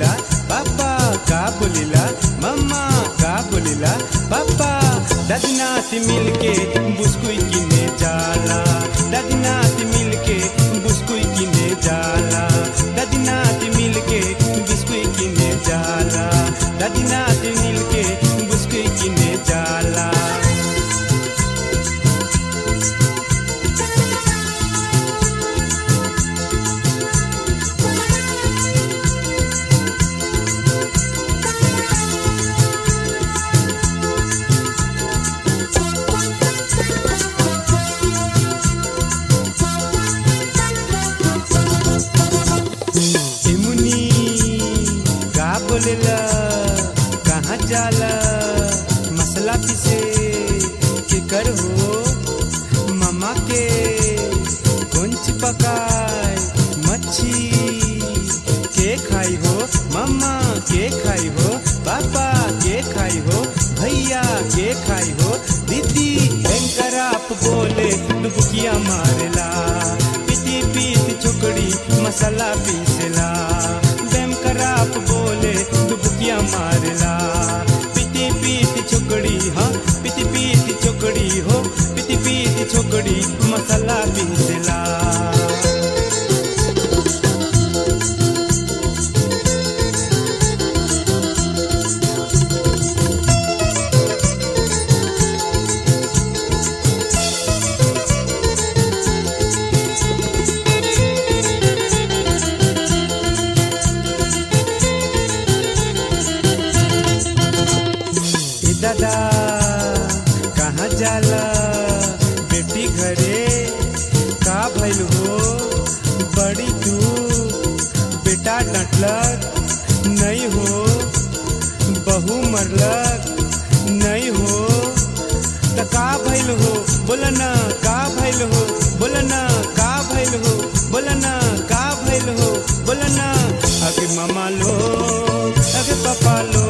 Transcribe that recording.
बोलिला पापा का बोलिला मम्मा का बोलिला पापा दादी नाती मिलके बुस्कुई किने जाला दादी नाती मिलके बुस्कुई किने जाला दादी नाती मिलके बिस्कुई किने जाला दादी नाती मिलके बुस्कुई किने जाला इमुनी का बोलेला कहाँ जाला मसला पिसे के कर हो मामा के कुंच पकाए मच्छी के खाई हो मम्मा के खाई हो पापा के खाई हो भैया के खाई हो दीदी आप बोले डुबकिया मारेला पीती पीती चुकड़ी मसाला पीसला बेम कराप बोले डुबकिया मारेला पीती पीती चुकड़ी हाँ पीती पीती चुकड़ी हो पीती पीती चुकड़ी मसाला पीसला ए दादा कहाँ जाला बेटी घरे का भइल हो बड़ी तू बेटा डटलक नहीं हो बहू मरलक नहीं हो त का भइल हो बोला ना का भइल हो बोला ना का भइल हो बोला ना का भइल हो बोला ना अगे मामा लो अगे पापा लो